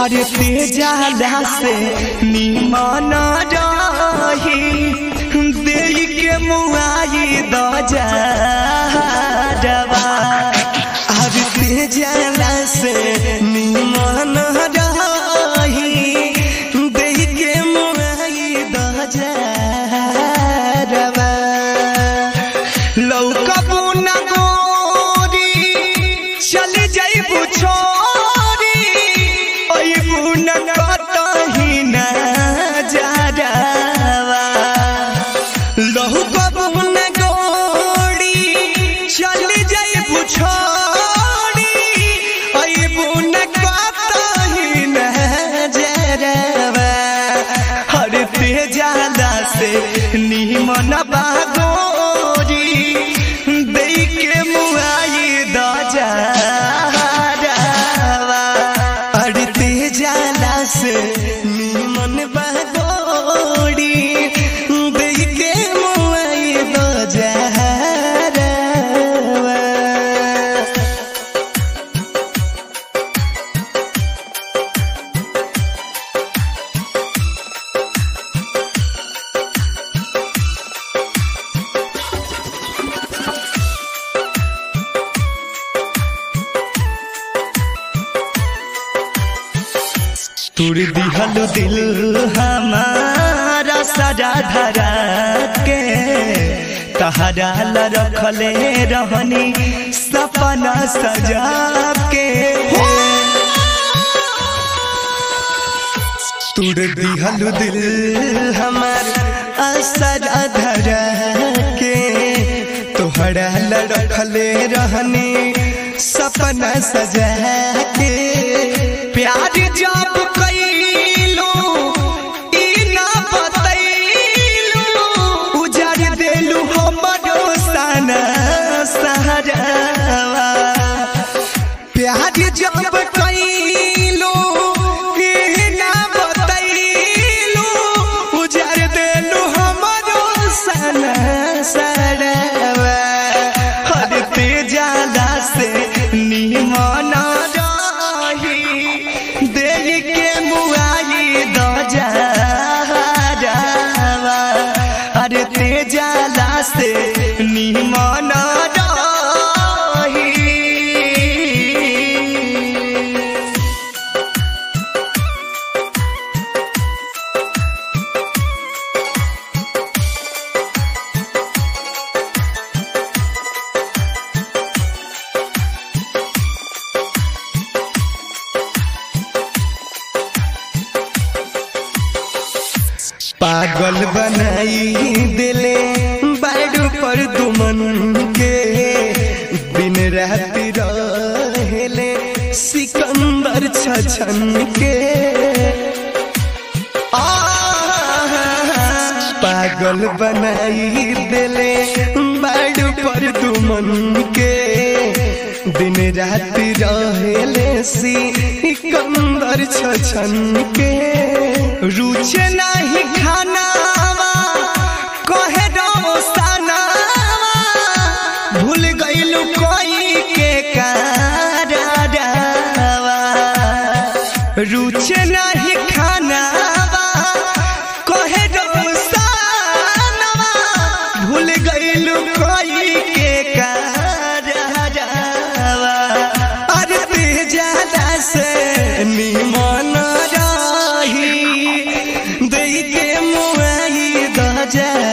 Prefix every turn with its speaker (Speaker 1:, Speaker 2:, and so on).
Speaker 1: अरे तेजाला से निमन रही दे के मुआई दजारवा अरे तेजाला से निमन रही दे के मुआई दजारवा लौकबू न गोरी चली जाइबू छोरी अइबू न कतही न जारावा लौकबू न गोरी चली जाइबू छोरी अइबू न कतही न जारावा हर तेजाला से निमन बागोरी दे के मुआई दजारवा हर तेजाला से निमन बागोरी दे के मुआई दजारवा तुर दिहल दिल हमारा सजा धरा के तहरा ला रखले रहनी सपना सजा के तुर दिहल दिल हमार असरा धरा के तोहरा ला रखले रहनी सपना सजा के प्यार जब कैलू ई ना बतैलू उजाड़ देलू हमरो सना सहरावा प्यार जब कैलू ई ना बतैलू उजाड़ देलू हमरो सना सहरावा हर तेजाला से निमन रही दिल के मुआई दजारवा अरे तेजाला से निमन रही पागल बनाई दिले बाडू पर दुमन के दिन रात रहेले सिकंदर छछन के आह, पागल बनाई दिले बाडू पर दुमन के दिन रात रहेले सिकंदर छछन के रुचे नहीं खानावा कहे रोसनावा भूल गइलू कोई के कारवा रुचे नहीं खानावा कहे रोसनावा भूल गइलू कोई के कारवा अरे तेजाला से निमन रही दे के मुआई दजा